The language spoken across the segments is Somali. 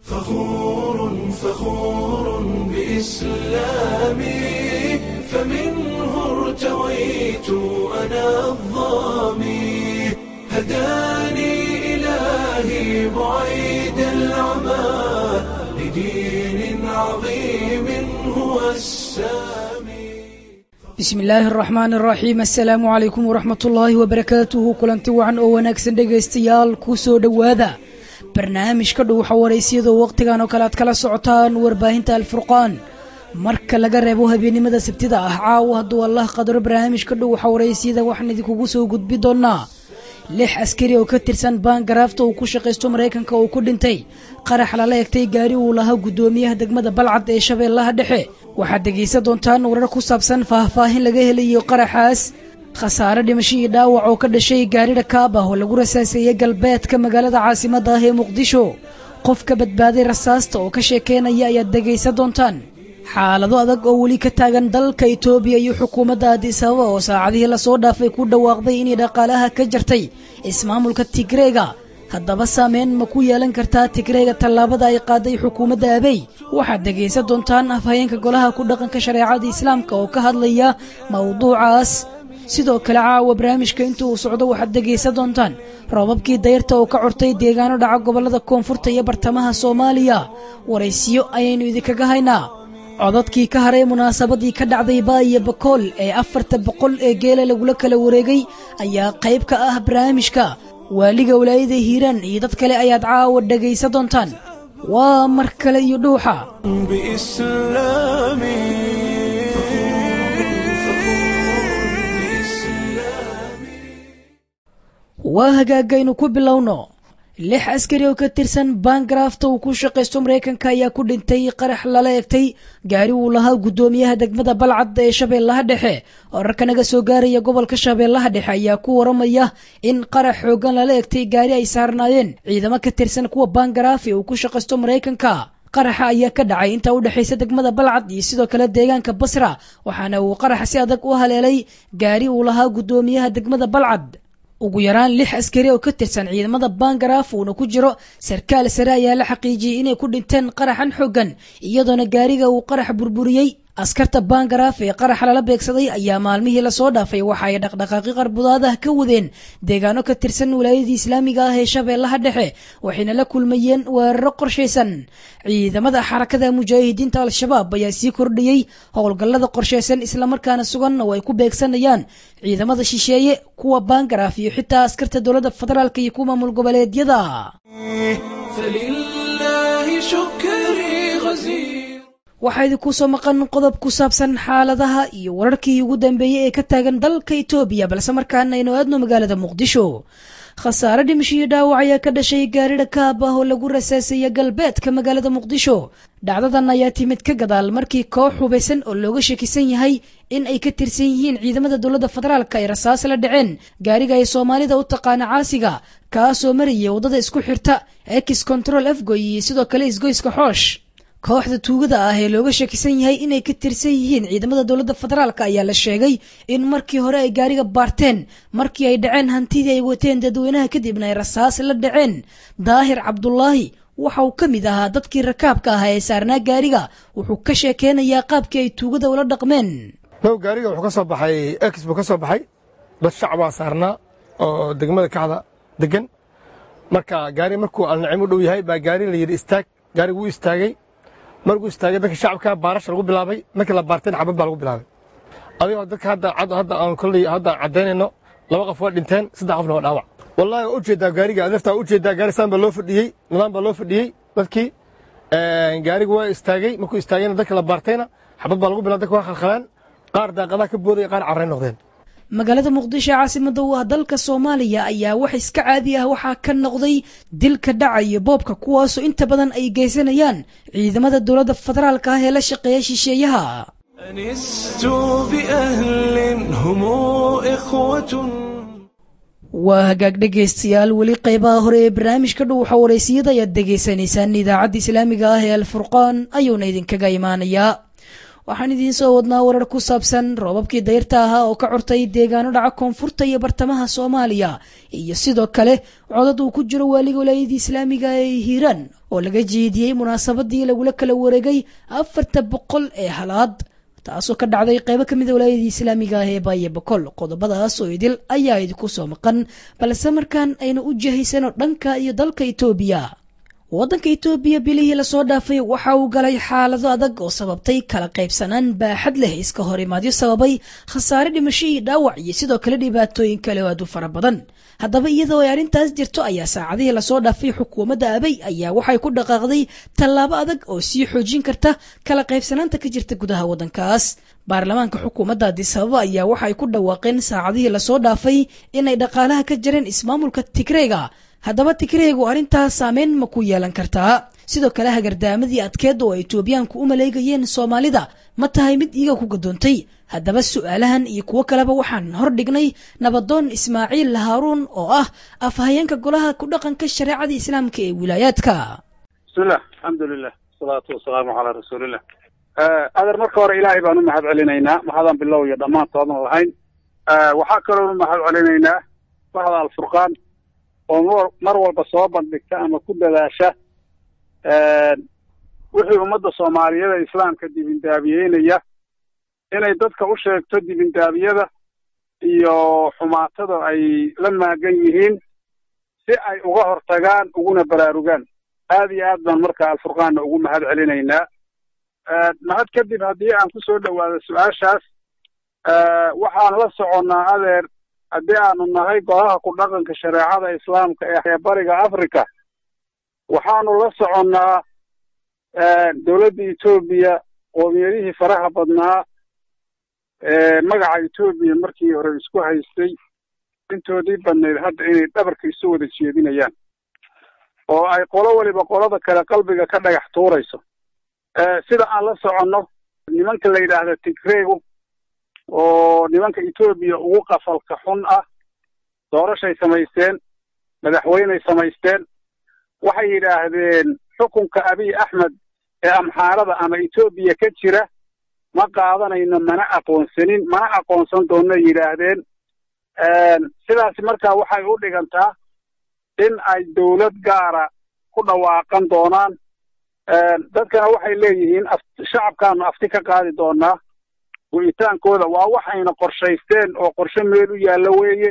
فخور فخور بإسلامي فمنه ارتويت أنا الظامي هداني إلهي بعيد العمى لدين عظيم هو السامي bismi illaahi araxmaan araxiim assalaamu calaykum waraxmat ullaahi wabarakaatuhu kulanti wacan oo wanaagsan dhegaystayaal ku soo dhowaada barnaamijka dhuuxa waraysyadoo wakhtigan oo kale aad kala socotaan warbaahinta alfurqaan marka laga reebo habeennimada sabtida ah caawa hadduu allah qadaro barnaamijka dhuuxa waraysyada waxaan idinkugu soo gudbi doonaa lix askari oo ka tirsan baangaraafta uu ku shaqaysto maraykanka uu ku dhintay qarax lala egtay gaari uu lahaa guddoomiyaha degmada balcad ee shabeellaha dhexe waxaad dhegaysan doontaan warar ku saabsan faahfaahin laga helayo qaraxaas khasaare dhimasho iyo dhaawac oo ka dhashay gaari dhakaab ah oo lagu rasaaseeyey galbeedka magaalada caasimadda ah ee muqdisho qof ka badbaaday rasaasta oo ka sheekeynaya ayaad dhegaysan doontaan xaalado adag oo weli ka taagan dalka itoobiya iyo xukuumadda addis ababa oo saacadihii lasoo dhaafay ku dhawaaqday inay dhaqaalaha ka jartay ismaamulka tigreega haddaba saameyn ma ku yeelan kartaa tigreega tallaabada ay qaaday xukuumadda abey waxaad dhegaysan doontaan afhayeenka golaha ku dhaqanka shareecada islaamka oo ka hadlaya mowduucaas sidoo kale caawa barnaamijka inta uu socdo waxaad dhegaysan doontaan roobabkii dayrta oo ka cortay deegaano dhaca gobollada koonfurta iyo bartamaha soomaaliya waraysiyo ayaynu idinkaga haynaa codadkii ka haray munaasabadii ka dhacday baayo bakool ee afarta boqol ee geela lagula kala wareegay ayaa qayb ka ah barnaamijka waaliga walaayada hiiraan iyo dad kale ayaad caawa dhegaysan doontaan waa mar kale iyo dhuuxa waa hagaagaynu ku bilowno lix askari oo ka tirsan baangaraafta uu ku shaqaysto maraykanka ayaa ku dhintay qarax lala egtay gaari uu lahaa guddoomiyaha degmada balcad ee shabeellaha dhexe wararka naga soo gaaraya gobolka shabeellaha dhexe ayaa ku waramaya in qarax xoogan lala egtay gaari ay saarnaayeen ciidamo ka tirsan kuwa baangaraafi uu ku shaqaysto maraykanka qaraxa ayaa ka dhacay inta u dhexaysa degmada balcad iyo sidoo kale deegaanka basra waxaana uu qaraxa si adag u haleelay gaari uu lahaa guddoomiyaha degmada balcad ugu yaraan lix askari oo ka tirsan ciidamada baangaraaf uuna ku jiro sarkaal sare ayaa la xaqiijiyey inay ku dhinteen qaraxan xoogan iyadoona gaariga uu qarax burburiyey askarta baangaraaf ee qaraxa lala beegsaday ayaa maalmihii lasoo dhaafay waxa ay dhaqdhaqaaqi qarbudaadah ka wadeen deegaano ka tirsan wilaayadii islaamiga ah ee shabeellaha dhexe waxayna la kulmayeen weeraro qorshaysan ciidamada xarakada mujaahidiinta al-shabaab ayaa sii kordhiyey howlgallada qorshaysan islamarkaana sugan oo ay ku beegsanayaan ciidamada shisheeye kuwa baangaraaf iyo xitaa askarta dowladda federaalk iyo kuwa maamul goboleedyada فلله شكري غزير waxaa idinku soo maqan qodob ku saabsan xaaladaha iyo wararkii ugu dambeeyey ee ka taagan dalka itoobiya balse markaana aynu aadno magaalada muqdisho khasaare dhimasho iyo dhaawac ayaa ka dhashay gaari dhakaab ah oo lagu rasaaseeya galbeedka magaalada muqdisho dhacdadan ayaa timid ka gadaal markii koox hubaysan oo looga shakisan yahay in ay ka tirsan yihiin ciidamada dowladda federaalk ay rasaas la dhaceen gaariga ay soomaalida u taqaana caasiga kaasoo maraya waddada isku xirta ex control afgoy iyo sidoo kale isgoyska xoosh kooxda tuugada ah ee looga shakisan yahay inay ka tirsan yihiin ciidamada dowladda federaalk ayaa la sheegay in markii hore ay gaariga baarteen markii ay dhaceen hantidii ay wateen dadweynaha kadibna ay rasaas la dhaceen daahir cabdulaahi waxa uu ka mid ahaa dadkii rakaabka ahaa ee saarnaa gaariga wuxuu ka sheekeynayaa qaabkii ay tuugada ula dhaqmeen now gaariga wuxuu ka soo baxay ex buu ka soo baxay dad shacbaa saarnaa oo degmada kacda degan marka gaari markuu alnacim u dhow yahay baa gaari la yidhi istaag gaarigu wuu istaagay markuu istaagay dadka shacabka baarasha lagu bilaabay markii la baarteen xabad baa lagu bilaabay adigoo dadka hadda hadda aan kolley hadda caddaynayno laba qof waa dhinteen saddex qofna waa dhaawac wallahi waa ujeedaa gaariga adeertaa ujeedaa gaari saan baa loo fadhiyey nidaam baa loo fadhiyey dadkii gaarigu waa istaagay markuu istaagayna dadka la baartayna xabad baa lagu bilaabay dadka waa khalkhalaan qaar daaqadaha ka boodaya qaar carray noqdeen magaalada muqdisho ee caasimada u ah dalka soomaaliya ayaa wax iska caadi ah waxaa ka noqday dilka dhacaya boobka kuwaasoo inta badan ay geysanayaan ciidamada dowladda federaalka ah ee la shaqeeya shisheeyaha أنست بأهل هم إخوة waa hagaag dhegaystayaal weli qaybaha hore ee barnaamijka dhuuxa waraysiyada ayaad degaysanaysaan idaacadda islaamiga ah ee alfurqaan ayuuna idinkaga imaanayaa waxaan idiin soo wadnaa warar ku saabsan roobabkii dayrta ahaa oo ka curtay deegaano dhaca koonfurta iyo bartamaha soomaaliya iyo sidoo kale codad uu ku jiro waaliga walaayadii islaamiga ee hiiraan oo laga jeediyey munaasabadii lagula kala wareegay afarta boqol ee halaad taasoo ka dhacday qeybo ka mid a walaayadii islaamiga ah ee baaye boqol qodobadaas oo idil ayaa idinku soo maqan balse markaan aynu u jihaysano dhanka iyo dalka itoobiya waddanka itoobiya bilihii lasoo dhaafay waxa uu galay xaalado adag oo sababtay kala qaybsanaan baaxad leh iska hor imaadyo sababay khasaare dhimasho iyo dhaawac iyo sidoo kale dhibaatooyin kale oo aad u fara badan haddaba iyadoo ay arrintaas jirto ayaa saacadihii lasoo dhaafay xukuumadda abay ayaa waxay ku dhaqaaqday tallaabo adag oo sii xoojin karta kala qaybsanaanta ka jirta gudaha waddankaas baarlamaanka xukuumadda addis ababa ayaa waxay ku dhawaaqeen saacadihii lasoo dhaafay inay dhaqaalaha ka jareen ismaamulka tigreega haddaba tigreegu arrintaas saameyn ma ku yeelan kartaa sidoo kale hagardaamadii adkeed oo ay etoobiyaanku u maleegayeen soomaalida ma tahay mid iyaga ku gadoontay haddaba su'aalahan iyo kuwo kaleba waxaan hor dhignay nabadoon ismaaciil haaruun oo ah afhayeenka golaha ku dhaqanka shareecada islaamka ee wilaayaadka bismillah alxamdulilah wasalaatu wasalaamu calaa rasuulillah adeer marka hore ilaahay baan u mahad celinaynaa mahadaan bilow iyo dhammaantoodan lahayn waxaa kaloon u mahad celinaynaa bahda alfurqaan oo mar walba soo bandhigta ama ku dadaasha wixii ummadda soomaaliyada islaamka dibindaabiyeynaya inay dadka u sheegto dibindaabiyada iyo xumaatada ay la maagan yihiin si ay uga hortagaan uguna baraarugaan aad iyo aad baan marka alfurqaanna ugu mahad celinaynaa mahad kadib haddii aan ku soo dhowaado su-aashaas waxaan la soconnaa adeer haddii aanu nahay golaha ku dhaqanka shareecada islaamka ee bariga africa waxaanu la soconnaa dowladda etoobiya qoomiyadihii faraha badnaa magaca etoobiya markii hore isku haystay intoodii badnayd hadda inay dhabarka isu wada jeedinayaan oo ay qolo waliba qolada kale qalbiga ka dhagax tuurayso sida aan la soconno nimanka la yidhaahda tigreegu oo nimanka etoobiya ugu qafalka xun ah doorashay samaysteen madaxweyney samaysteen waxay yidhaahdeen xukunka abiy axmed ee amxaarada ama etoobiya ka jira ma qaadanayno mana aqoonsanin mana aqoonsan doonno yidhaahdeen sidaasi markaa waxay u dhigantaa in ay dowlad gaara ku dhawaaqan doonaan dadkana waxay leeyihiin shacabkaanu afti ka qaadi doonaa go'itaankooda waa waxayna qorshaysteen oo qorshe meel u yaallo weeye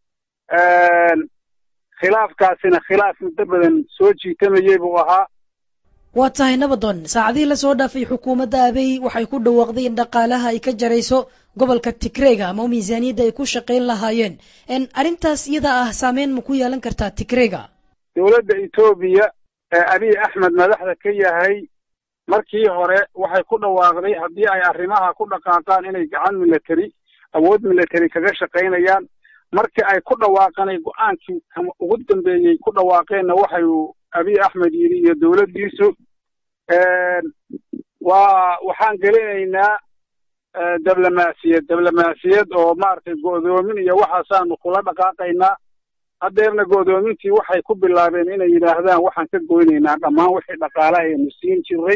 khilaafkaasina khilaaf muddo badan soo jiitamayey buu ahaa waa tahay nabadoon saacadihii lasoo dhaafay xukuumadda abey waxay ku dhawaaqday in dhaqaalaha ay ka jarayso gobolka tigreega ama miisaaniyadda ay ku shaqayn lahaayeen arrintaas iyada ah saameyn ma ku yeelan kartaa tigreega dowladda etoobiya ee abiy axmed madaxda ka yahay markii hore waxay ku dhawaaqday haddii ay arrimaha ku dhaqaaqaan inay gacan military awood military kaga shaqaynayaan markii ay ku dhawaaqanay go-aankii ugu dambeeyey ku dhawaaqeenna waxay abiy axmed yidhi iyo dowladdiisu waa waxaan gelinaynaa diblomaasiyad diblomaasiyad oo maaragtay go'doomin iyo waxaasaanu kula dhaqaaqaynaa haddeerna go'doomintii waxay ku bilaabeen inay yidhaahdaan waxaan ka goynaynaa dhammaan wixii dhaqaalaha aynu siin jiray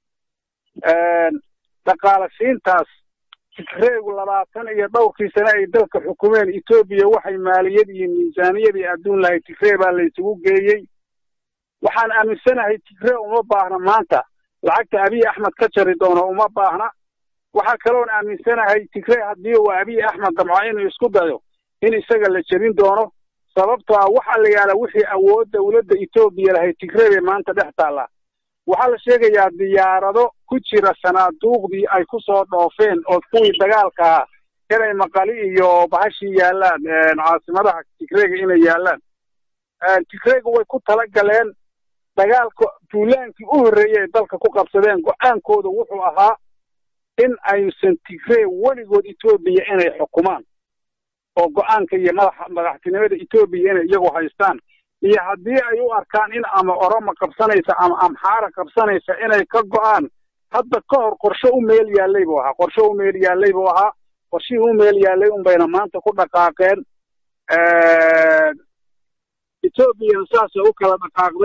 dhaqaala siintaas tigreegu labaatan iyo dhowrkii sane ay dalka xukumeen etoobiya waxay maaliyad iyo miisaaniyadii adduun lahay tigree baa laysugu geeyey waxaan aaminsanahay tigree uma baahna maanta lacagta abiy axmed ka jari doono uma baahna waxaa kaloon aaminsanahay tigree haddii uu abiy axmed damco inuu isku dayo in isaga la jebin doono sababtoo ah waxa la yaala wixii awood dowladda etoobiya lahay tigree bay maanta dhex taallaa waxaa la sheegayaa diyaarado ku jira sanaaduuqdii ay ku soo dhoofeen oo kuwii dagaalka ahaa inay maqali iyo bahashii yaallaan caasimadaha tigreega inay yaallaan tigreega way ku tala galeen dagaalka duulaankii u horreeyey ay dalka ku qabsadeen go-aankooda wuxuu ahaa in aysan tigree weligood etoobiya inay xukumaan oo go-aanka iyo madaxa madaxtinimada etoobiya inay iyagu haystaan iyo haddii ay u arkaan in ama oroma qabsanaysa ama amxaara qabsanaysa inay ka go'aan hadda ka hor qorshe u meel yaallay buu ahaa qorshe u meel yaallay buu ahaa qorshihii u meel yaallay unbayna maanta ku dhaqaaqeen etoobiyana saasay u kala dhaqaaqday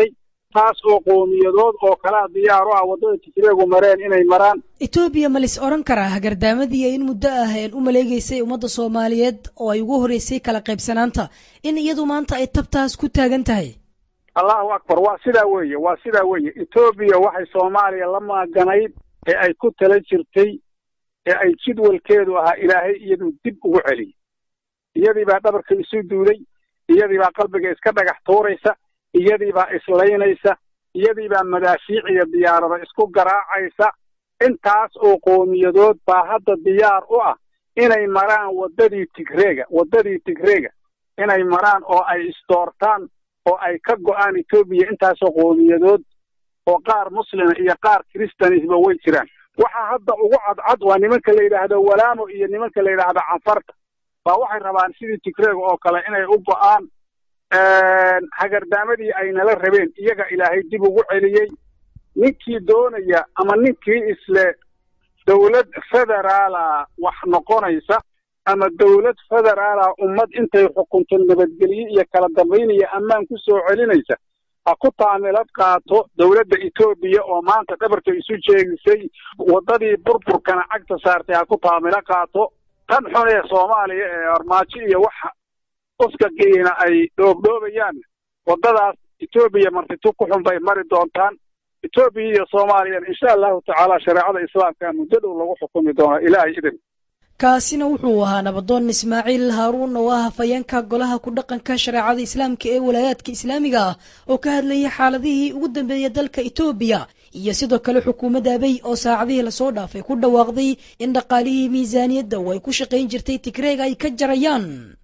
taas oo qowmiyadood oo kalaa diyaar u ah waddada tigreegu mareen inay maraan etoobiya ma lis odhan karaa hagardaamadii in muddo ah een u maleegeysay ummadda soomaaliyeed oo ay ugu horreysay kala qaybsanaanta in iyadu maanta ay tabtaas ku taagan tahay allahu akbar waa sidaa weeye waa sidaa weeye etoobiya waxay soomaaliya la maaganayd ee ay ku tala jirtay ee ay jidwalkeedu ahaa ilaahay iyaduu dib ugu celiyey iyadii baa dhabarka isu duuday iyadii baa qalbiga iska dhagax tuuraysa iyadii baa islaynaysa iyadii baa madaafiic iyo diyaarada isku garaacaysa intaas oo qowmiyadood baa hadda diyaar u ah inay maraan waddadii tigreega waddadii tigreega inay maraan oo ay isdoortaan oo ay ka go'aan etoobiya intaasoo qowmiyadood oo qaar muslima iyo qaar kiristanisba way jiraan waxaa hadda ugu cadcad waa nimanka la yidhaahdo walaamo iyo nimanka la yidhaahdo canfarta baa waxay rabaan sidii tigreega oo kale inay u go'aan hagardaamadii ay nala rabeen iyaga ilaahay dib ugu celiyey ninkii doonaya ama ninkii isle dawlad federaala wax noqonaysa ama dawlad federaala ummad intay xukunto nabadgelye iyo kala dambayn iyo ammaan ku soo celinaysa ha ku taamilad qaato dawladda etoobiya oo maanta dhabarka isu jeegisay waddadii burburkana cagta saartay ha ku taamilo qaato tan xun ee soomaaliya ee armaajo iyo waxa uskagiina ay dhoobdhoobayaan waddadaas etoobiya martitu ku xun bay mari doontaan etoobiya iyo soomaaliyana insha allahu tacaala shareecada islaamka muddo dhow lagu xukumi doonaa ilaahay idin kaasina wuxuu ahaa nabadoon ismaaciil haaruun oo ah hafayeenka golaha ku dhaqanka shareecada islaamka ee walaayaadka islaamiga ah oo ka hadlayay xaaladihii ugu dambeeyay dalka etoobiya iyo sidoo kale xukuumadda abey oo saacadihii lasoo dhaafay ku dhawaaqday in dhaqaalihii miisaaniyadda oo ay ku shaqayn jirtay tigreega ay ka jarayaan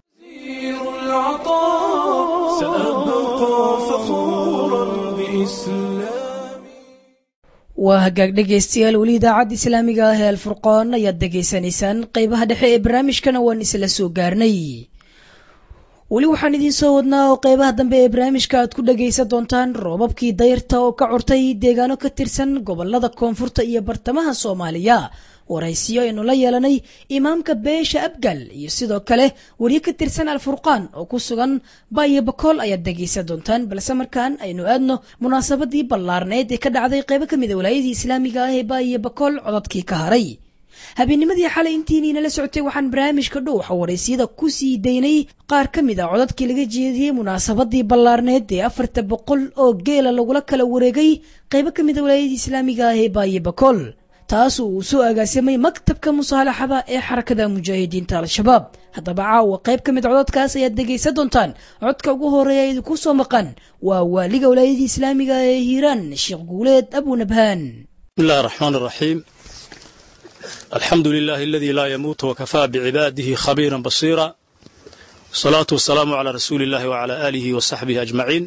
waa hagaag dhegaystayaal weli idaacadda islaamiga ah ee alfurqaan ayaad degaysanaysaan qeybaha dhexe ee barnaamijkana waan isla soo gaarnay weli waxaan idiin soo wadnaa oo qeybaha dambe ee barnaamijka aad ku dhagaysan doontaan roobabkii dayrta oo ka curtay deegaano ka tirsan gobolada koonfurta iyo bartamaha soomaaliya waraysiyo aynu la yeelanay imaamka beesha abgal iyo sidoo kale weriye ka tirsan alfurqaan oo ku sugan baayo bakool ayaad dhegaysan doontaan balse markaan aynu aadno munaasabadii ballaarneed ee ka dhacday qeybo ka mid a walaayadii islaamiga ah ee baayo bakool codadkii ka haray habeennimadii xalay intiiniinala socotay waxaan barnaamijka dhowxa waraysiyada ku sii daynay qaar ka mid a codadkii laga jeediyey munaasabadii ballaarneed ee afarta boqol oo geela lagula kala wareegay qeybo ka mid a walaayadii islaamiga ah ee baayo bakool taas uu soo agaasimay maktabka musaalaxada ee xarakada mujaahidiinta al-shabaab haddaba caawa qayb ka mid cododkaas ayaad dhegaysan doontaan codka ugu horeeya idinku soo maqan waa waaliga walaayadii islaamiga ee hiiraan sheekh guuleed abunabhaan بسم الله الرحمن الرحيم الحمد لله الذي لا يموت وكفى بعباده خبيرا بصيرا الصلاة والسلام على رسول الله وعلى آله وصحبه أجمعين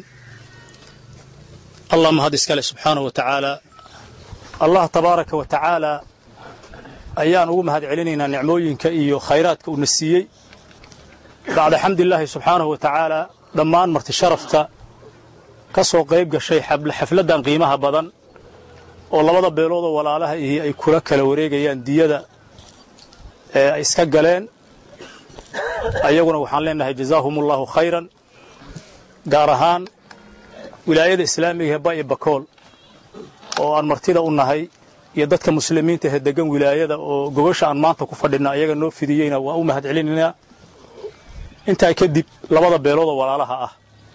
اللهم هذا اسكاله سبحانه وتعالى allah tabaaraka wa tacaala ayaan ugu mahad celinaynaa nicmooyinka iyo khayraadka uuna siiyey bacda xamdilaahi subxaanahu wa tacaala dhammaan marti sharafta ka soo qayb gashay xafladdan qiimaha badan oo labada beeloodoo walaalaha ihi ay kula kala wareegayaan diyada ee ay iska galeen ayaguna waxaan leenahay jazaahumullahu khayran gaar ahaan wilaayada islaamiga ee ba'i bakool oo aan martida u nahay iyo dadka muslimiinta ee degan wilaayada oo gogosha aan maanta ku fadhinna ayaga noo fidiyeyna waa u mahad celinaynaa intaa kadib labada beeloodoo walaalaha ah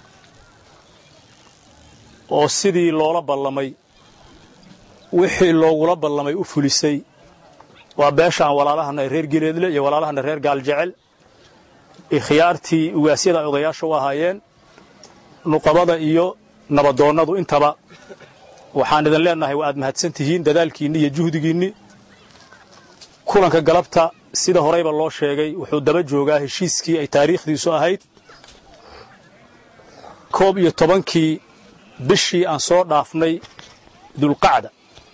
oo sidii loola ballamay wixii loogula ballamay u fulisay waa beesha aan walaalahana reer gileedle iyo walaalahana reer gaaljecel ikhyaartii ugaasyada ay odayaasha u ahaayeen nuqabada iyo nabadoonnadu intaba waxaan idin leenahay waa aad mahadsan tihiin dadaalkiinni iyo juhdigiinni kulanka galabta sida horeyba loo sheegay wuxuu daba joogaa heshiiskii ay taariikhdiisu ahayd koob iyo tobankii bishii aan soo dhaafnay dulqacda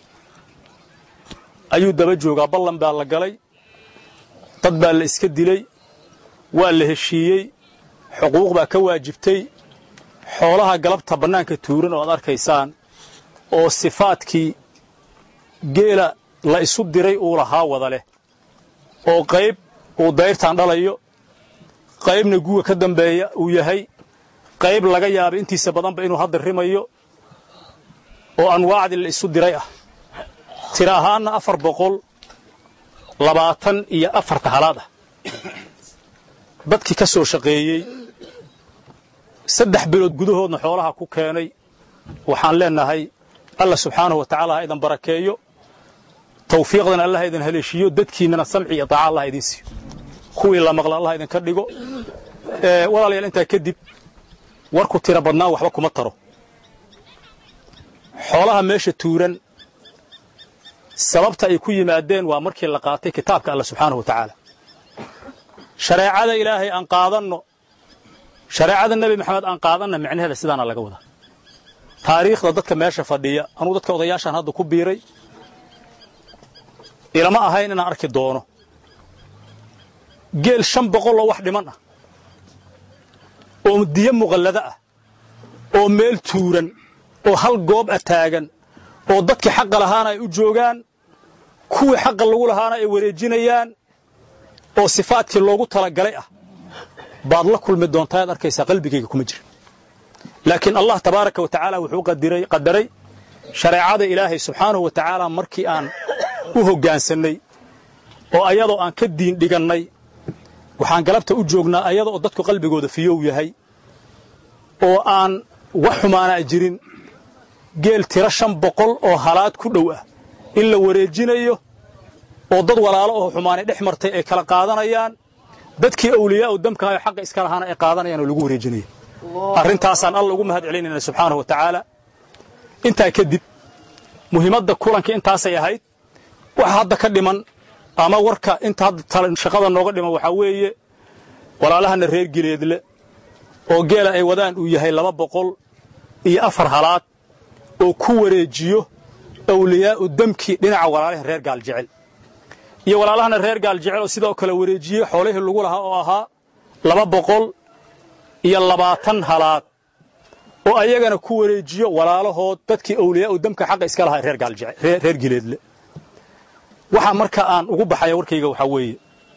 ayuu daba joogaa ballan baa la galay dad baa la iska dilay waa la heshiiyey xuquuq baa ka waajibtay xoolaha galabta bannaanka tuuran oo aad arkaysaan oo sifaadkii geela la isu diray uu lahaa wada leh oo qayb uu dayrtaan dhalayo qaybna guga ka dambeeya uu yahay qayb laga yaaba intiisa badanba inuu hadda rimayo oo anwaacdii la isu diray ah tira ahaanna afar boqol labaatan iyo afarta halaad ah dadkii ka soo shaqeeyey saddex bilood gudahoodna xoolaha ku keenay waxaan leenahay alla subxaanahu wa tacaala ha idan barakeeyo tawfiiqdana allah idin haleeshiiyo dadkiinnana samci iyo taaca allah idiin siiyo kuwii la maqla allah idinka dhigo walaalayaal intaa kadib warku tira badnaan waxba kuma taro xoolaha meesha tuuran sababta ay ku yimaadeen waa markii la qaatay kitaabka alla subxaanahu wa tacaala shareecada ilaahay aan qaadanno shareecada nebi maxamed aan qaadanna micnaheeda sidaana laga wadaa taariikhda dadka meesha fadhiya anugu dadka odayaashaan hadda ku biiray ilama ahayn inaan arki doono geel shan boqoloo wax dhiman ah oo diyo muqallada ah oo meel tuuran oo hal goob a taagan oo dadkii xaqa lahaana ay u joogaan kuwii xaqa lagu lahaana ay wareejinayaan oo sifaadkii loogu talagalay ah baad la kulmi doontaa ad arkaysaa qalbigayga kuma jira laakiin allah tabaaraka wa tacaala wuxuu qadaray shareecada ilaahay subxaanahu wa tacaala markii aan u hoggaansannay oo ayadoo aan ka diin dhigannay waxaan galabta u joognaa ayada oo dadku qalbigooda fiyow yahay oo aan wax xumaanaa jirin geel tiro shan boqol oo halaad ku dhow ah in la wareejinayo oo dad walaalo oo xumaanay dhex martay ay kala qaadanayaan dadkii awliyaa'u damkahayo xaqa iska lahaana ay qaadanayaan oo lagu wareejinaya arrintaasaan alla ugu mahad celinayna subxaanahu wa tacaala intaa kadib muhiimadda kulanka intaasay ahayd waxa hadda ka dhiman ama warka inta hadda shaqada nooga dhiman waxaa weeye walaalahana reer gileedle oo geela ay wadaan uu yahay laba boqol iyo afar halaad oo ku wareejiyo awliyaa'u damkii dhinaca walaalaha reer gaaljecel iyo walaalahana reer gaaljecel oo sidoo kale wareejiyey xoolihii lagu lahaa oo ahaa laba boqol iyo labaatan halaad oo ayagana ku wareejiyo walaalahood dadkii awliyaa'u damka xaqa iska lahaa reer gaaljecel reer gileedle waxaa marka aan ugu baxaya warkayga waxaa weeye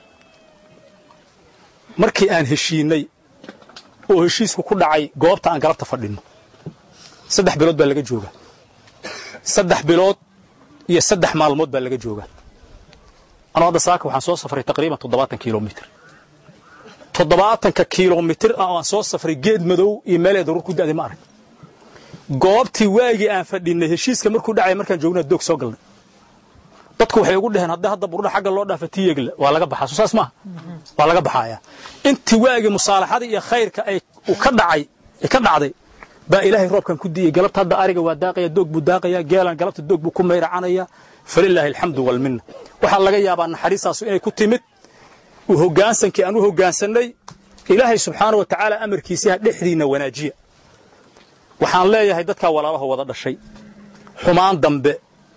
markii aan heshiinnay oo heshiisku ku dhacay goobta aan galabta fadhinno saddex bilood baa laga joogaa saddex bilood iyo saddex maalmood baa laga joogaa anuu hadda saaka waxaan soo safray taqriiban toddobaatan kilomitir toddobaatanka kilomitir oo aan soo safray geed madow iyo meelee daruur ku da'day ma arag goobtii waagii aan fadhinnay heshiiska markuu dhacay markaan joognaa doog soo galnay dadku waxay ugu dhaheen hadda hadda burdha xagga loo dhaafa tiyegle waa laga baxaa soo saas maaha waa laga baxayaa intii waagii musaalaxada iyo khayrka ay ka dhacay ka dhacday baa ilaahay roobkan ku diiyey galabta hadda ariga waa daaqaya doog buu daaqaya geelan galabta doog buu ku mayracanaya falilaahi alxamdu walminna waxaa laga yaabaa naxariistaasu inay ku timid u hoggaansankii aan u hoggaansannay ilaahay subxaana wa tacaala amarkiisiha dhexdiinna wanaajiya waxaan leeyahay dadkaa walaalaho wada dhashay xumaan dambe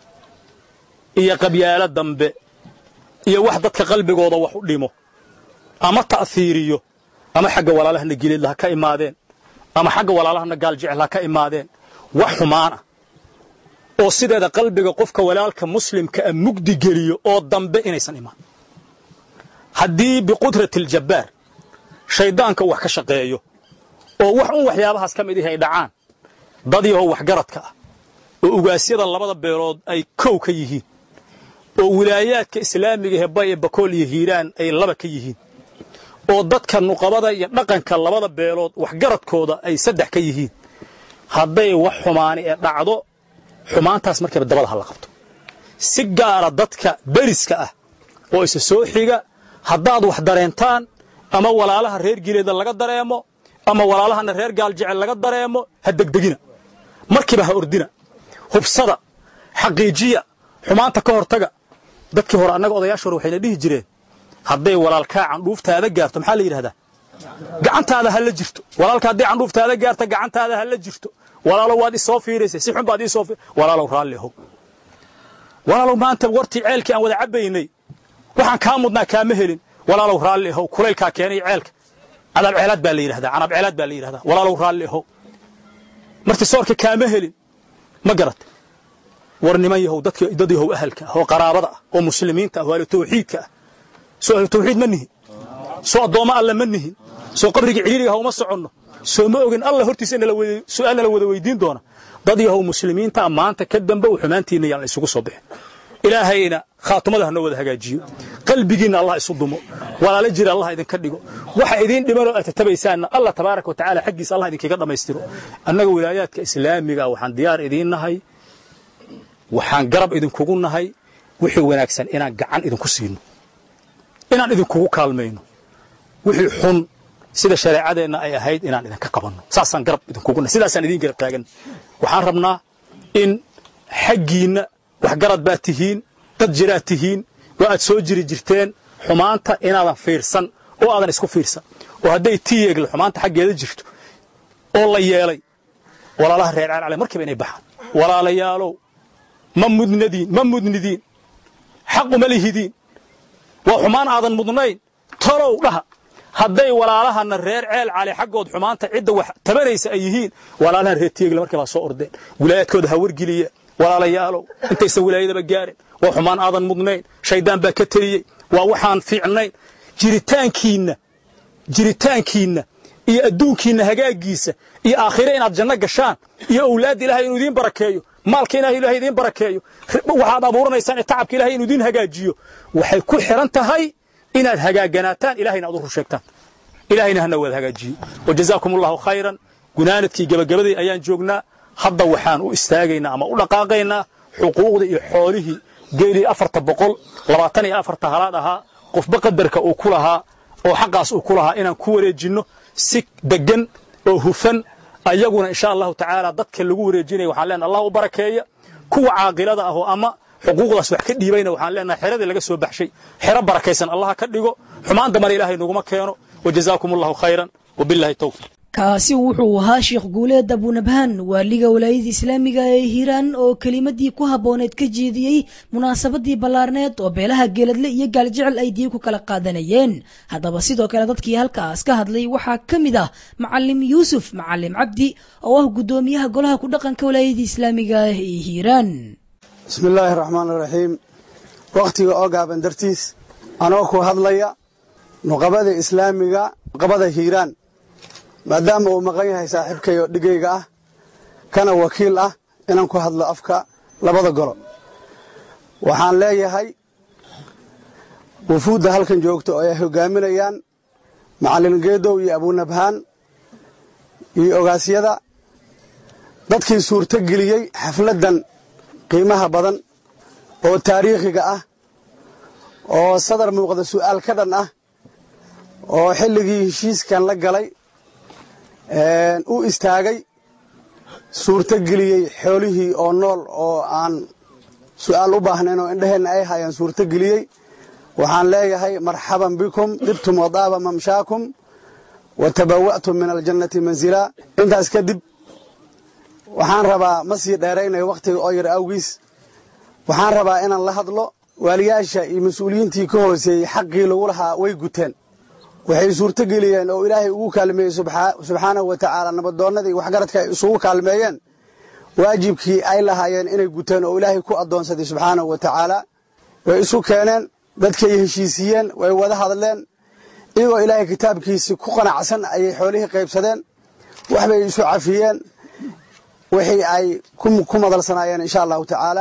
iyo qabyaalo dambe iyo wax dadka qalbigooda wax u dhimo ama ta'hiiriyo ama xagga walaalahana gileedla ha ka imaadeen ama xagga walaalahana gaaljecel ha ka imaadeen wax xumaan ah oo sideeda qalbiga qofka walaalka muslimka a mugdi geliyo oo dambe inaysan imaan haddii biqudrati aljabbaar shayddaanka wax ka shaqeeyo oo wax un waxyaabahaas ka mid ihi ay dhacaan dad yahow waxgaradka ah oo ugaasyada labada beelood ay kow ka yihiin oo wilaayaadka islaamiga ee bay ee bakool iyo hiiraan ay laba ka yihiin oo dadka nuqabada iyo dhaqanka labada beelood waxgaradkooda ay saddex ka yihiin hadday wax xumaani ee dhacdo xumaantaas markiiba dabada ha la qabto si gaara dadka beriska ah oo isa soo xiga haddaad wax dareentaan ama walaalaha reer gileeda laga dareemo ama walaalahana reer gaaljecel laga dareemo ha degdegina markiiba ha ordina hubsada xaqiijiya xumaanta ka hortaga dadkii hore annaga odayaasha hore waxayna dhihi jireen hadday walaalkaa candhuuftaada gaarto maxaa la yidhahdaa gacantaada ha la jirto walaalka hadday candhuuftaada gaarto gacantaada ha la jirto walaalow waad isoo fiiraysay si xun baad isoo walaalow raalli ahow walaalow maanta wartii ceelkii aan wada cabbaynay waxaan kaa mudnaa kaama helin walaalow raalli ahow kulaylkaa keenay ceelka cadaab ceelaad baa la yidhahdaa canaab ceelaad baa la yidhahdaa walaalow raalli ahow marti soorka kaama helin ma garat war niman yahow dadka dad yahow ahalka ah oo qaraabada ah oo muslimiinta ah oo ahlu tawxiidka ah soo ahlu tawxiid ma nihin soo addoommo alle ma nihin soo qabriga ciriiriga ha uma soconno soo ma ogin alla hortiisa su'aal nala wada weydiin doona dad yahow muslimiinta maanta ka dambe u xumaantiinna yaan la isugu soo bixin ilaahayna khaatumada hanoo wada hagaajiyo qalbigiinna allah isu dumo walaalo jira allah idinka dhigo waxa idiin dhimanoo aad tatabaysaanna allah tabaaraka watacaala xaggiisa allah idinkaga dhammaystiro annaga wilaayaadka islaamiga waxaan diyaar idiin nahay waxaan garab idinkugu nahay wixii wanaagsan inaan gacan idinku siino inaan idinkugu kaalmayno wixii xun sida shareecadeenna ay ahayd inaan idinka qabanno saasaan garab idinkugu nahay sidaasaan idiin garab taagan waxaan rabnaa in xaggiinna waxgarad baad tihiin dad jiraad tihiin waa aad soo jiri jirteen xumaanta inaadan fiirsan oo aadan isku fiirsan oo hadday tiyeegle xumaanta xaggeeda jirto oo la yeelay walaalaha reer caalcale markiiba inay baxaan walaalayaalow ma mudnadiin ma mudnidiin xaquma lihidiin waa xumaan aadan mudnayn talow dhaha hadday walaalahana reer ceel cali xaggood xumaanta cidda wax tabanaysa ay yihiin walaalahan reer tiyeegle markii baa soo ordeen wilaayaadkooda ha wargeliya walaalayaalow intaysan wilaayadaba gaarin waa xumaan aadan mudnayn shaydaan baa ka teliyey waa waxaan fiicnayn jiritaankiinna jiritaankiinna iyo adduunkiinna hagaagiisa iyo aakhire inaad janno gashaan iyo owlaadda ilahay inuu idiin barakeeyo maalka ilahay ilahay idiin barakeeyo waxaad abuuranaysaan ee tacabka ilahay inuu idiin hagaajiyo waxay ku xiran tahay inaad hagaaganaataan ilahayna aad u rusheegtaan ilahayna hana wada hagaajiyo wajazaakum allahu khayran gunaanadkii gabagabadii ayaan joognaa hadda waxaan u istaagaynaa ama u dhaqaaqaynaa xuquuqda iyo xoolihii geelii afarta boqol labaatan iyo afarta halaad ahaa qofba qadarka uu ku lahaa oo xaqaas uu ku lahaa inaan ku wareejinno si deggan oo hufan ayaguna insha allahu tacaala dadka lagu wareejinaya waxaan leenahay allah u barakeeya kuwa caaqilada ahoo ama xuquuqdaas wax ka dhiibayna waxaan leenahay xeradii laga soo baxshay xero barakaysan allah ka dhigo xumaan dambana ilaahay naguma keeno wajazaakum allahu khayran wabillahi towfiq kaasi wuxuu ahaa sheekh guuleed abunabhaan waaliga walaayada islaamiga ee hiiraan oo kelimadii ku habbooneed ka jeediyey munaasabadii ballaarneed oo beelaha geeladle iyo gaaljecel ay diin ku kala qaadanayeen haddaba sidoo kale dadkii halkaas ka hadlay waxaa ka mid ah macalim yuusuf macalim cabdi oo ah guddoomiyaha golaha ku dhaqanka walaayada islaamiga ah ee hiiraan bismi illaahi raxmaan iraxiim wakhtiga oo gaaban dartiis anoo ku hadlaya nuqabada islaamiga nuqabada hiiraan maadaama uu maqan yahay saaxiibkay oo dhigayga ah kana wakiil ah inaan ku hadlo afka labada golo waxaan leeyahay wufuudda halkan joogta oo ay hogaaminayaan macallin geedow iyo abunabhaan iyo ogaasyada dadkii suurto geliyey xafladdan qiimaha badan oo taariikhiga ah oo sadar muuqda su'aal ka dhan ah oo xilligii heshiiskan la galay u istaagay suurto geliyey xoolihii oo nool oo aan su'aal u baahnayn oo indhaheenna ay hayaan suurto geliyey waxaan leeyahay marxaban bikum dhibtum wadaaba mamshaakum wa tabawa'tum min aljannati mansilaa intaas kadib waxaan rabaa ma sii dheeraynayo wakhtiga oo yar awgiis waxaan rabaa inaan la hadlo waaliyaasha iyo mas-uuliyiintii ka hooseeyey xaqii lagu lahaa way guteen waxay suurto geliyeen oo ilaahay ugu kaalmeeyey subxaanahu wa tacaala nabadoonnadii waxgaradka ay isugu kaalmeeyeen waajibkii ay lahaayeen inay guteen oo ilaahay ku addoonsaday subxaanahu wa tacaala way isu keeneen dadkay heshiisiiyeen way wada hadleen iyagoo ilaahay kitaabkiisii ku qanacsan ayay xoolihii qaybsadeen waxbay isu cafiyeen wixii ay ku madalsanaayeen insha allahu tacaala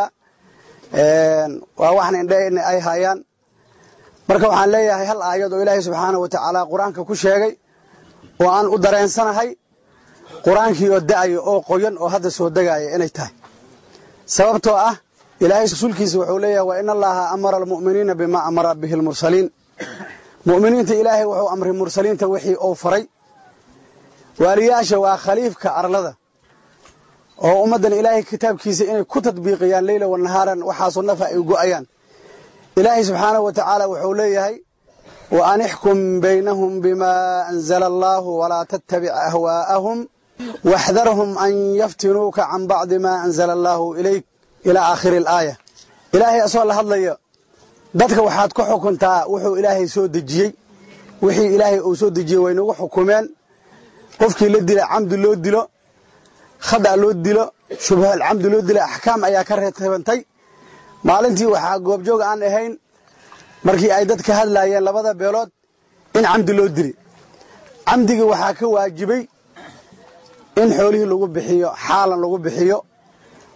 waa waxna indheheenna ay haayaan marka waxaan leeyahay hal aayad oo ilaahay subxaanahu wa tacaala qur-aanka ku sheegay oo aan u dareensanahay qur-aankii oo da'aya oo qoyan oo hadda soo degaaya inay tahay sababtoo ah ilaahay rasuulkiisa wuxuu leeyahay wa in allaha amara almu'miniina bimaa amara bihi almursaliin mu'miniinta ilaahay wuxuu amray mursaliinta wixii uu faray waaliyaasha waa khaliifka arlada oo ummaddan ilaahay kitaabkiisa inay ku tadbiiqiyaan leyla wa nahaaran waxaasoo nafa ay go'ayaan ilaahay subxaanahu wa tacaala wuxuu leeyahay wa an ixkum baynahum bimaa anzala allaahu walaa tattabic ahwaa'ahum waxdarhum an yaftinuuka can bacdi maa anzala allaahu ilayk ilaa aakhiri alaaya ilaahay asoo la hadlaya dadka waxaad ku xukuntaa wuxuu ilaahay soo dejiyey wixii ilaahay uu soo dejiyey waynagu xukumeen qofkii la dila camdi loo dilo khada loo dilo shubhal camdi loo dilo axkaam ayaa ka reebantay maalintii waxaa goobjoog aan ahayn markii ay dad ka hadlaayeen labada beelood in camdi loo dili camdigii waxaa ka waajibay in xoolihii lagu bixiyo xaalan lagu bixiyo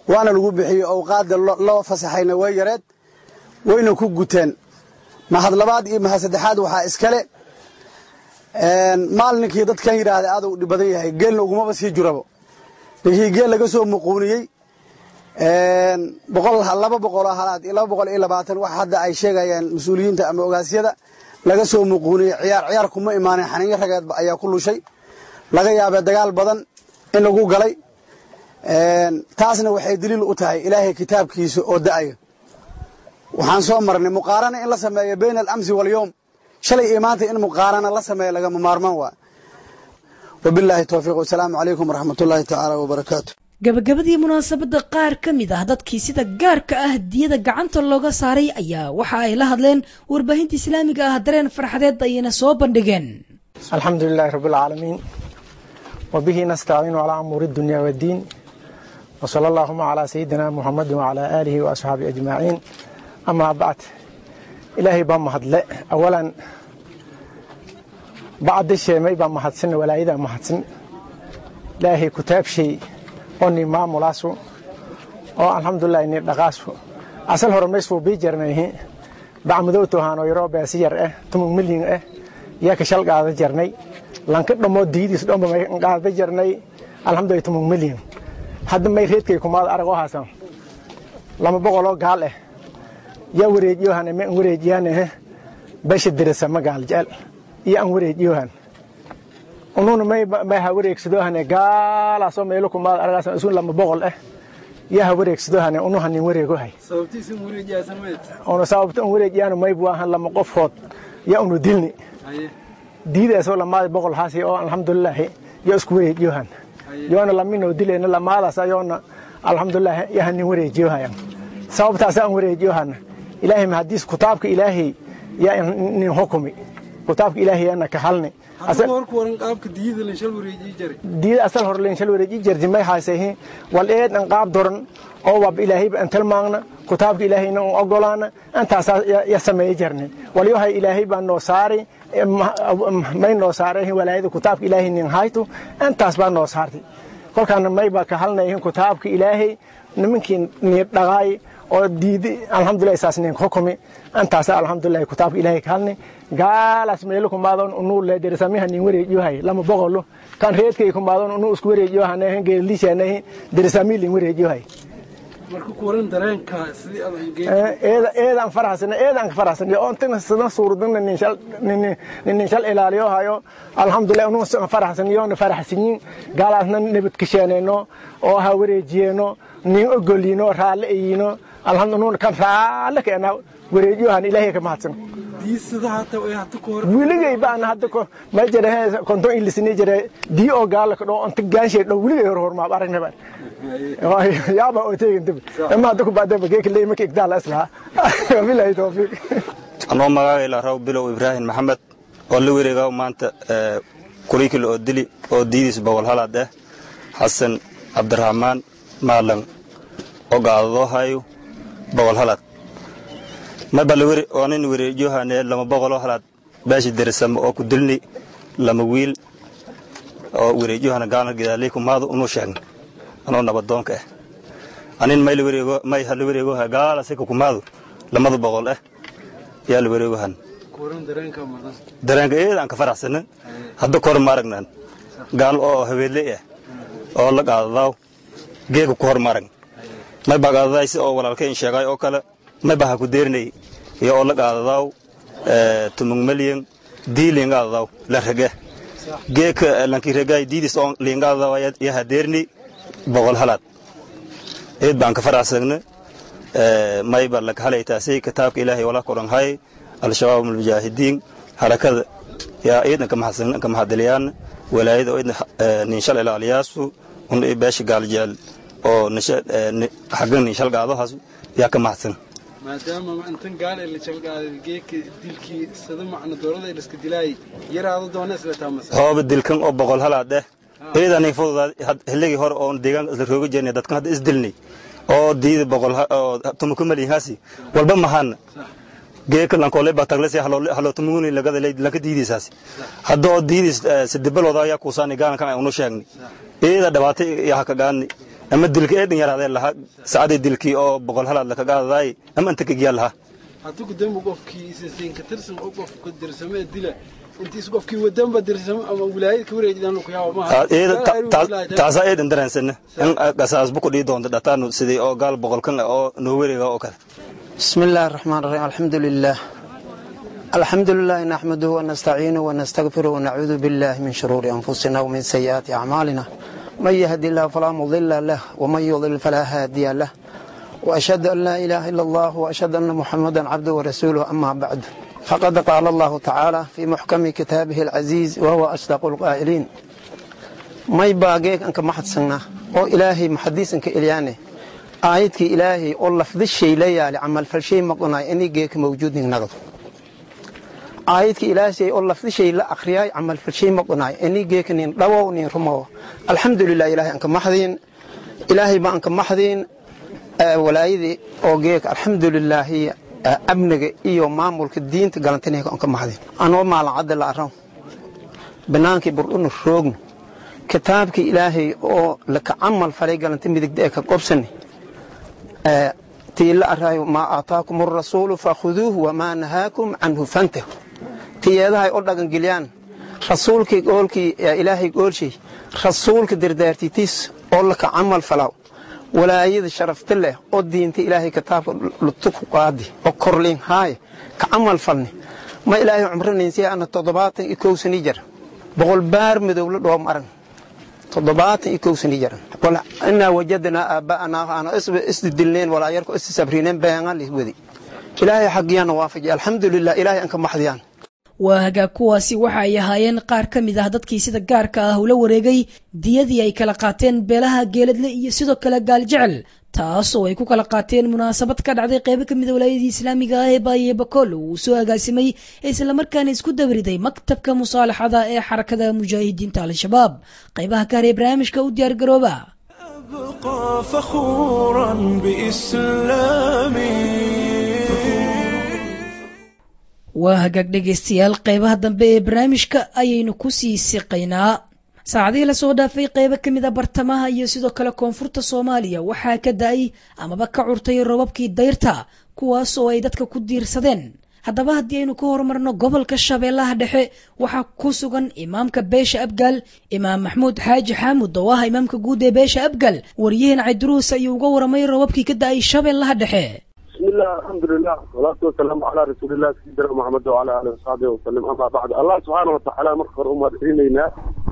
waana lagu bixiyo owqaadda loo fasaxayna way yareed wayna ku guteen mahad labaad iyo mahad saddexaad waxaa iskale maalninkii dadkan yidhaahda aad u dhib badan yahay geelna ugumaba sii jurabo ninkii geel laga soo muquuniyey laba boqoloo halaad iyo laba boqol iyo labaatan wax hadda ay sheegayaan mas-uuliyiinta ama ogaasyada laga soo muquuniyey ciyaar ciyaar kuma imaanin xaniinyo rageed ayaa ku lushay laga yaabee dagaal badan in lagu galay taasna waxay daliil u tahay ilaahay kitaabkiisa oo da'aya waxaan soo marnay muqaarana in la sameeyo bayna alamsi walyowm shalay iyo maanta in muqaarana la sameeyo lagama maarmaan waa wabilaahi towfiiq wasalaamu calaykum waraxmat ullaahi tacaala wabarakaatu gabagabadii munaasabadda qaar ka mid ah dadkii sida gaarka ah diyada gacanta looga saaray ayaa waxa ay la hadleen warbaahinta islaamiga ah dareen farxadeed ayayna soo bandhigeen alxamdu lilaahi rabi alcaalamiin wabihi nastaciinu calaa amuuri dunya waddiin wsala allaahuma calaa sayidina muxamadi wacalaa aalihi wa asxaabii ajmaciin amaa bacd ilaahay baa mahadle awalan bacda sheemay baa mahadsan walaayadaa mahadsan ilaahay kutaabshay oo ni maamulaasu oo alxamdulilah ni dhaqaasu asal hore maysuu bii jarnayhi bacmadowtohaanoo yaroo beesi yar ah tumug milyin ah yaa ka shal qaada jarnay lanka dhammoo diidiis dhomba may qaada jarnay alxamdulilah tumug milyin hadda may reedkay kumaada arag oo haasan lama boqoloo gaal ah yaa wareejiyohane ma an wareejiyaane basha dirasama gaal jecel iyo an wareejiyohan ununa may ha wareegsadohane gaalaasoo meelo kumaada aragaasan isu lama boqol ah yaa ha wareegsadohane unu hanin wareegohay una sababta an wareejiyaan maybu ahan lama qofood yaa unu dilni diidaasoo lamaadi boqol haasi oo alxamdulilaahi yaa isku wareejiyohan yoona laminoo dilayna lamaadaas ayoona alxamdulilah yaa hanin wareejiyohayan sababtaasa an wareejiyohana ilaahay mahadiis kutaabka ilaahay yaa nin hukumi kutaabka ilaahay yaana ka halni diida asal hor len shal wareeji jardi may haasayhi wal eed an qaab doran oo wab ilaahayba an talmaagna kutaabka ilaahayna an ogolaana antaasaa ya sameeye jarni walyohay ilaahay baa noo saari may noo saaray walaayada kutaabka ilaahay nin haytu antaas baa noo saartay kolkaana may baa ka halnayhin kutaabka ilaahay nimankii nii dhaqaay oo diidi alxamdulilah saas nin hukumi antaasa alxamdulilah kutaabka ilaahay ka halni gaalaas meelo kumaadon unuu leedersamiha nin wareejiyohay lama boqolo kan reedkay kumaadon unuu isku wareejiyohanahin geelishanahi dersami lin wareejiyohay eedaan farahsan eedaan farahsan oo intan sida suuradana nin shal nin shal ilaaliyo hayo alxamdulilah unuu farahsan yoona farahsanyin gaalaasna nabad kasheenayno oo ha wareejiyeeno nin ogolino raalle ayino alxamdulillah kan raalle keena wareejiyohan ilaahay ka mahadsan wiligay baan hadda ko ma jira konton ilisini jira dii oo gaala ka dhoo inta gaanshay dhow wiligay hor hor ma aragna baan yaaba oo teegin dib ama hadda ku baadaba geeka leey markii igdaal aslaha billahi tawfiiq anoo magaaga ilaa raw bilow ibraahim maxamed oo la wareegaa maanta kurikil oo dili oo diidiis bogol halaad ah xasan cabdiraxmaan maalan oo gaadadoo hayo bogol halaad marba oonin wareejiyohane lama boqoloo halaad baashi derisamo oo ku dilni lama wiil oo wareejiyohana gaalna gidaaley kumaado unuu sheegna anoo nabadoonka ah anin may hala wareegoha gaala sika kumaado lamada boqol ah yaa la wareegohan dareenka eedaan ka faraxsana hadda kor maaragnan gaal oo habeedley ah oo la qaadadaaw geega ku hor maarag may baa qaadadaay si oo walaalka in sheegay oo kale may baa ha ku deerinay iyo oo la qaadadaaw tumung malyan dii liingaadadaaw la rege geeka lanki regay diidis oo liingaadadaaw ya ha deerinay boqol halaad eed baan ka faraxsagna may ba laka halaytaasay kitaabka ilaahay wala koran hay al-shabaab almujaahidiin harakada yaa eedna ka mahadsan ka mahadiliyaan walaayada oo eedna nin shal ilaaliyaasu un beesha gaaljeel oo xaggan nin shal qaadahaas yaa ka mahadsan maadaama intan gaal ee la jalgaaday geedka dilkii sida macna doorada ee liska dilaayay yaraado doona isla taamasa hooba dilkan oo boqol halaad eh eedanin fududaa hilligii hore oon deegaanka isla rooga jirnay dadkan hadda isdilnay oo diida boqol oo tumuku maliyhaasi walba mahana geeka lankoole baa taglasi halo tumuguni lagada lanka diidiisaasi hadda oo diidis sidibalooda ayaa kuusaani gaalankan ay unu sheegnay eeda dhabaatay yaa haka gaani ama dilka eedhin yaraadee laha sacadii dilkii oo boqol halaad laka qaadadaay ama inta kagiyaa laha hadduu dembi qofkii isasinka tirsan oo qofka dirsamee dila intiis qofkii wadanba dirsamo ama wilaayad ka wareejidaan ku yaabo taasaa eedan daraansana in gasaasbu ku dhii doonta dhataanu sidii oo gaal boqolkan oo noo wareega oo kale بسم الله الرحمن الرحيم الحمد لله الحمد لله نحمده ونستعينه ونستغفره ونعوذ بالله من شرور أنفسنا ومن سيئات أعمالنا من يهدي الله فلا مضل له ومن يضلل فلا هادي له وأشهد أن لا إله إلا الله وأشهد أن محمدا عبده ورسوله أما بعد فقد قال الله تعالى في محكم كتابه العزيز وهو أصدق القائلين ما يباقيك أنك محدثنا أو إلهي محدثنك إلياني aayadkii ilaahay oo lafdi shay la yaali camalfalshay maqnaay inay geeka mawjuudnin nagdo aayadkii ilaahay oo lafdi shay la akhriyay camalfalshay maqnaay inay geeka nin dhawow nin rumow alxamdulilah ilaahay anka maxdiin ilaahay baan anka maxdiin walaayadii oo geeka alxamdulilaahi amniga iyo maamulka diinta galantinayka anka maxdiin anoo maalin cadda la araw banaankii burdhuna roogno kitaabkii ilaahay oo laka camal falay galanta midigda ee ka qobsani tii la araayo maa aataakum arasuulu fakhuduuhu wamaa nahaakum canhu fantahu tiyeedahay oo dhagangeliyaan rasuulkii goolkii ilaahay goolshay rasuulka dardaartitiis oo laka camal falaaw walaayada sharafta leh oo diinta ilaahay kitaabka lutuku qaadi oo korliin haaya ka camal falni ma ilaahay cumranaynsiya ana toddobaatan iyo kow sani jar boqol baar madowla dhoom arag toddobaatan iyo kow sani jaran inaa wajadnaa aabba'anaa ana isdidilneen walaayarko issabriineen beengan liswadi ilaahay xaggiyaana waafaji alxamdulilah ilaahay anka maxdiyaan waa hagaag kuwaasi waxa ay ahaayeen qaar ka mid ah dadkii sida gaarka ah ula wareegay diyadii ay kala qaateen beelaha geeladle iyo sidoo kale gaaljecel taasoo ay ku kala qaateen munaasabad ka dhacday qeybo ka mid a walaayadii islaamiga ah ee baaye bakool uu soo agaasimay islamarkaana isku dabariday maktabka musaalaxada ee xarakada mujaahidiinta al-shabaab qaybaha ka haray barnaamijka u diyaargarooba أبقى فخورا بإسلامي waa hagaag dhegaystayaal qaybaha dambe ee barnaamijka ayaynu ku sii siqaynaa saacadihii lasoo dhaafay qaybo ka mid a bartamaha iyo sidoo kale koonfurta soomaaliya waxaa ka da-ay amaba ka curtay robabkii dayrta kuwaas oo ay dadka ku diirsadeen haddaba haddii aynu ka horumarno gobolka shabeellaha dhexe waxaa ku sugan imaamka beesha abgaal imaam maxmuud xaaji xaamud oo ah imaamka guud ee beesha abgaal wariyaheen cayduruus ayuu uga waramay robabkii ka da-ay shabeellaha dhexe بسم الله الحمد لله والصلاة والسلام على رسول الله سيدنا محمد وعلى آله وصحبه وسلم أما بعد الله سبحانه وتعالى مخر أمة إلينا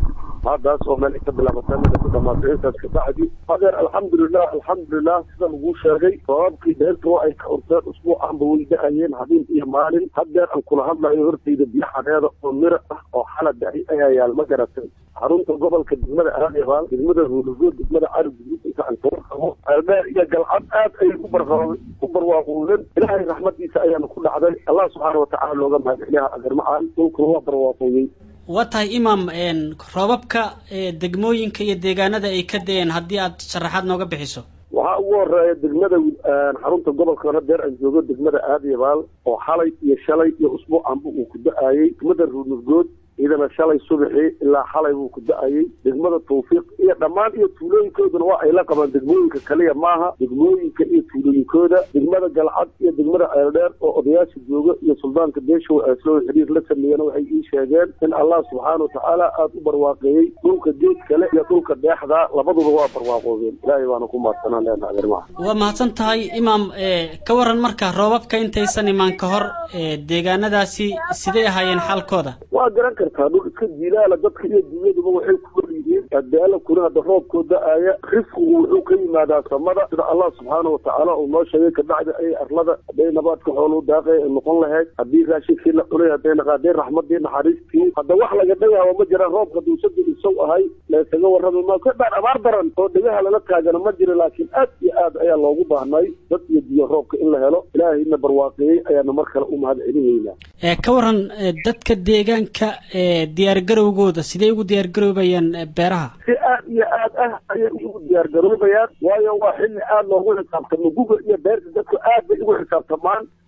هذا سوى ملك بلا مسلم كده ما تعيسى كبعدي هذا الحمد لله الحمد لله سيدا مقول شاقي فرابقي ديرت وعي كأرتاد أسبوع عن بويدة أيين هذين إيه مالين هذا أن كل هذا يهرتي دبيحة هذا ومرة أو حالة دعي أيها المجرة xarunta gobolka degmada aadyabaal degmada ruulagood degmada carab guduudka aan soo qabo albeer iyo galcad aad ayay ku ku barwaaqoodeen ilaahay raxmadiisa ayaana ku dhacday allah subxaana watacaala looga mahadceliha agarmacaan dhulkuna waa barwaaqooyey waa tahay imaam roobabka degmooyinka iyo deegaanada ay ka dayeen haddii aad sharaxaad nooga bixiso waxaa ugu horeeya degmada xarunta gobolka hadeer aan joogo degmada aadyabaal oo xalay iyo shalay iyo usbuucanba uu ku da-ayey degmada ruulagood ciidana shalay subaxii ilaa xalay buu ku da-ayey degmada tawfiiq iyo dhammaan iyo tuulooyinkooduna waa ay la qabaan degmooyinka kaliya maaha degmooyinka iyo tuulooyinkooda degmada galcad iyo degmada ceeldheer oo odayaasha jooga iyo suldaanka beeshow ee soo xiriir la sameeyena waxay ii sheegeen in allah subxaana watacaala aada u barwaaqeeyey dhulka geed kale iyo dhulka deexda labaduba waa barwaaqoodeen ilaahay baana ku mahadsanaan leenaha arrimaha waa mahadsan tahay imaam ka waran marka roobabka intaysan imaan ka hor deegaanadaasi siday ahaayeen xaalkooda waa garan kartaa dhul iska jilaala dadka iyo dunyaduba waxay ku wal yihiin adaala kuna hadda roobkoo da-aaya risqigu wuxuu ka yimaadaa samada sida allah subxaana watacaala uu noo sheegay kabacdi ay arlada hadday nabaadka xooluu daaqay ay noqon lahayd haddii raashinkii la cunay hadday naqaadeen raxmadii naxariistii hadda wax laga dhagaaba ma jiraan roobka duusada isaw ahay laysaga warrami maa ka dhaan abaar daran oo dhegaha lala taagana ma jira laakiin aad iyo aad ayaa loogu baahnay dad iyo biyo roobka in la helo ilaahayna barwaaqeeyey ayaana mar kale u mahad celinaynaa ka waran dadka deegaanka diyaargarowgooda sidee ugu diyaargaroobayaan beeraha si aad iyo aad ah ayay ugu diyaargaroobayaan waayo waa xilli aad loogu xisaabtamo guga iyo beerta dadku aad bay ugu xisaabtamaan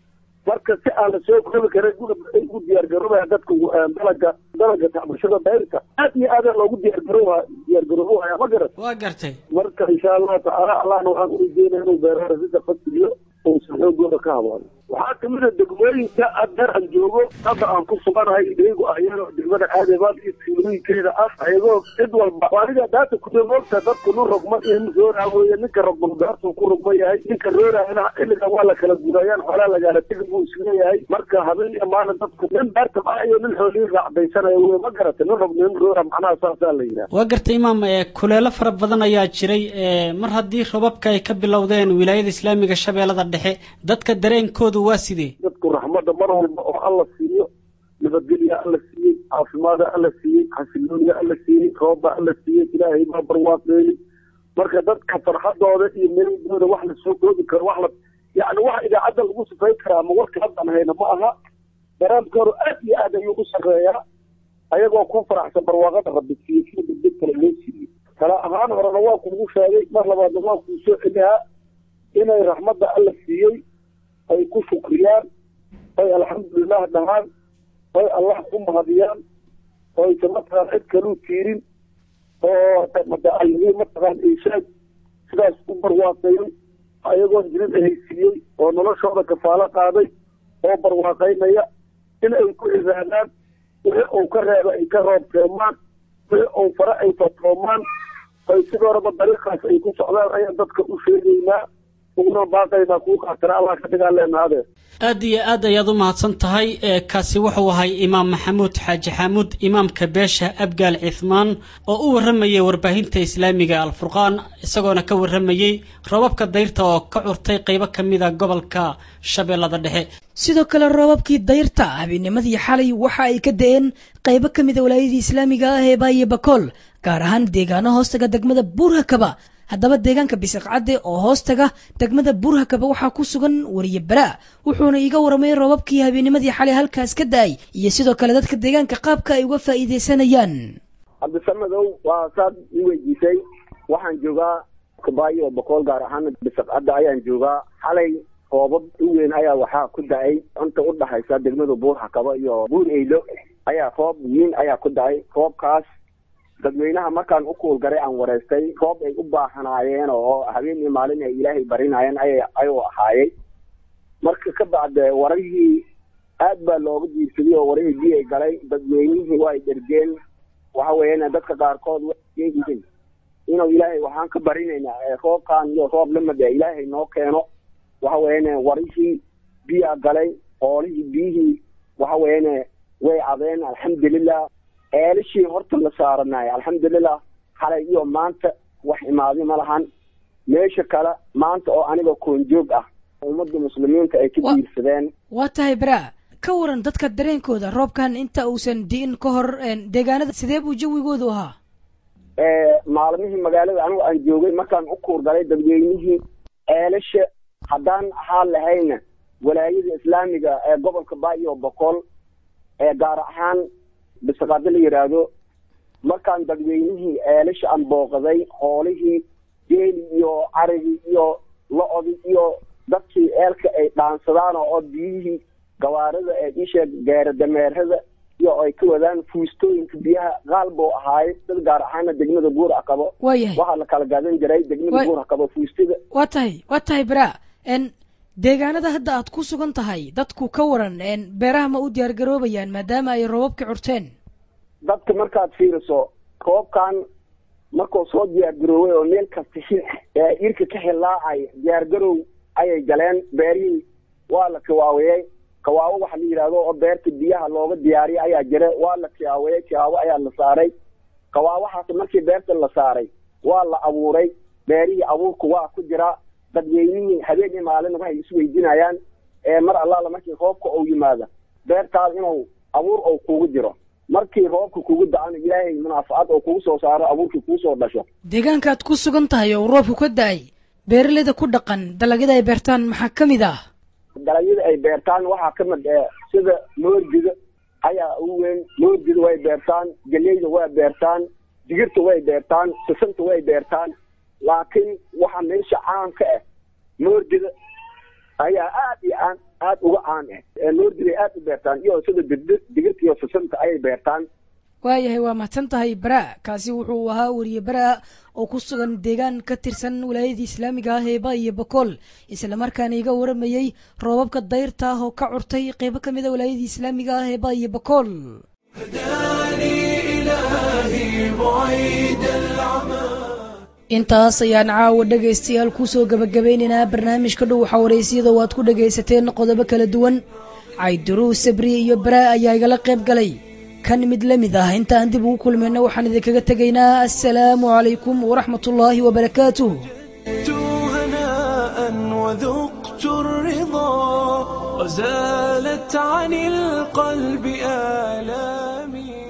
marka si aan la soo koobi karin ay ugu diyaargaroobaya dadka dalaga dalaga tacbashada dayrta aad iyo aada loogu diyaargarooba diyaargaroobaya ma garat waa gartay marka insha allahu tacaala allahna waxaan ujeedaya inuu beeraha rasida fasiliyo uusan xoogooda ka habaano waxaa kamid a degmooyinka adeer aan joogo hadda aan ku suganahay iyagu ayagoo degmada aadebaad iyo tuulooyinkeeda ah ayagoo cid walba aniga daata kuda moogta dadku nin rogma in rooraa weeye ninka rogma beertuu ku rogma yahay ninka rooraana xilligan waa la kala gurayaan xoolaa lagaala tegi buu isleeyahay marka habeen iyo maalin dadku nin beerta maa iyo nin xoolihii raacdaysanaya wey ma garata nin rogma nin roora macnaha saasaa la yidhaha waa gartay imaam ee kuleelo fara badan ayaa jiray ee mar haddii robabka ay ka bilowdeen wilaayada islaamiga shabeellada dhexe dadka dareenkoodu waa sidee dadku raxmadda mar walba oo alla siiyo nabadgelya alla siiyey caafimaada alla siiyey xasilooniya alla siiyey roobba alla siiyey ilaahay baa barwaaqeeyey marka dadka farxadooda iyo meelidooda wax la soo koobi karo wax la yacni wax idaacadda lagu sifay karaa ama warka haddan hayna ma aha daraamkoodu aad iyo aad ayuu u sarreeyaa ayagoo ku faraxsan barwaaqada rabbi siiyey sida degdeg kale loo siiyey kala ahaan horena waa kuugu sheegay mar labaadna waa kuu soo celihaa inay raxmadda alla siiyey ay ku shukriyaan oy alxamdulilah dhahaan oy allah ku mahadiyaan oysa mataqaan cid kaluu tiirin oo mataqaan mataqaan ishaag sidaas u barwaaqeeyey ayagoon jirin ahaysiiyey oo noloshooda kafaalo qaaday oo barwaaqaynaya in ay ku cibaadaan wixii uu ka reeba ay ka roobtoomaan wixii uu fare ay fatoomaan oy sidoo horeba dariiqaas ay ku socdaan ayaan dadka u sheegaynaa uguna baaqaynaa kuu qaatana allah ka dhigaa leenaadee aad iyo aad ayaad u mahadsan tahay ee kaasi wuxuu ahay imaam maxamuud xaaji xaamuud imaamka beesha abgaal cithmaan oo u warramayay warbaahinta islaamiga alfurqaan isagoona ka warramayey robabka dayrta oo ka curtay qaybo ka mida gobolka shabeellada dhexe sidoo kale roobabkii dayrta habeennimadii xalay waxa ay ka da-een qaybo ka mida walaayadii islaamiga ah ee baaye bakool gaar ahaan deegaano hoostaga degmada buurhakaba haddaba deegaanka bisiqcadde oo hoostaga degmada buurhakaba waxaa ku sugan wariye baraa wuxuuna iiga waramay roobabkii habeennimadii xalay halkaas ka da-ay iyo sidoo kale dadka deegaanka qaabka ay uga faa'iidaysanayaan cabdisamadow waa saad i weydiisay waxaan joogaa kabaayo oo boqool gaar ahaan bisiqcadda ayaan joogaa xalay roobab u weyn ayaa waxaa ku da-ay inta u dhaxaysa degmada buurhakaba iyo buur eylo ayaa roob weyn ayaa ku da-ay roobkaas dadweynaha markaan u kuulgaray aan wareystay roob ay u baahanaayeen oo habeen iyo maalin ay ilaahay barinayeen ay ayuu ahaayey marka ka bacde warihii aad baa looga diirsaday oo warihii biyay galay dadweynihii waa ay dhergeen waxa weeyaan dadka qaarkood wayihiin inuu ilaahay waxaan ka barinaynaa roobkan iyo roob lamid ee ilaahay noo keeno waxa weeyaan warihii biyaa galay oolihii biyihii waxa weeyaan way cadeen alxamdulilah eelishii horta la saaranaayo alxamdulilah xalay iyo maanta wax imaaday ma lahan meesha kale maanta oo aniga koonjoog ah ummadda muslimiinta ay ka diirsadeen waa tahay baraa ka waran dadka dareenkooda roobkan inta uusan di'in ka hor deegaanada sidee buu jawigoodu ahaa maalmihii magaalada anigu aan joogay markaan u kuurgalay dadweynihii eelasha haddaan ahaan lahayna walaayada islaamiga ee gobolka baayo boqol ee gaar ahaan bisaqaado la yidhaahdo markaan dadweynihii eelasha aan booqaday hoolihii geeli iyo carigii iyo lo-odii iyo dadkii eelka ay dhaansadaan oo biyihii gawaarida ee isheeg gaara dameerada iyo ay ka wadaan fuustooyinka biyaha qaal buu ahaay dad gaar ahaana degmada buur akabo waayahay waxaa la kala gadan jiray degmada buur akabo fuustada waa tahay waa tahay baraa n deegaanada hadda aad ku sugan tahay dadku ka waran beeraha ma u diyaar garoobayaan maadaama ay roobabka curteen dadka markaad fiiriso roobkan markuu soo diyaar garooway oo meel kasta irka ka hilaacay diyaar garow ayay galeen beerihii waa la kiwaawiyey kawaawo waxa la yidhaahdo oo beerta biyaha looga diyaariyay ayaa jira waa la kiwaawiyey kiwaawo ayaa la saaray kawaawahaas markii beerta la saaray waa la abuuray beerihii abuurku waa ku jira dadweynihii habeen iyo maalin waxay isweydiinayaan ee mar allaala markii roobka uu yimaado beertaada inuu abuur ou kugu jiro markii roobka kugu da-ano ilaahay munaafacad oo kugu soo saaro abuurkii kuu soo dhasho deegaankaad ku sugan tahay oo roobku ka da-ay beeraleyda ku dhaqan dalagyada ay beertaan maxaa ka mid ah dalagyada ay beertaan waxaa ka mid eh sida moordiga ayaa ugu weyn moordiga way beertaan geleyda way beertaan digirta way beertaan sisanta way beertaan laakiin waxa meesha caamka ah moordiga ayaa aad iyo aan aad uga caan ah ee noordilay aad u beertaan iyo sida digdi- digirta iyo sasanta ayay beertaan waayahay waa mahadsan tahay bara kaasi wuxuu ahaa weriye bara oo ku sugan deegaan ka tirsan wilaayadii islaamiga ah ee ba iyo bakool islamarkaana iga waramayey roobabka dayrta ah oo ka curtay qeybo ka mid a wilaayadii islaamiga ah ee ba iyo bakool إلهي بعيد العمى intaas ayaan caawa dhegaystayaal kusoo gabagabeynaynaa barnaamijka dhow xawaraysyada waad ku dhagaysateen qodobo kala duwan cayduruus sabri iyo bara ayaa igala qayb galay kan mid la mid ah intaan dib ugu kulmayna waxaan idinkaga tegaynaa assalaamu calaykum waraxmatullaahi wabarakaatuh هناء وذقت الرضا وزالت عن القلب آلامي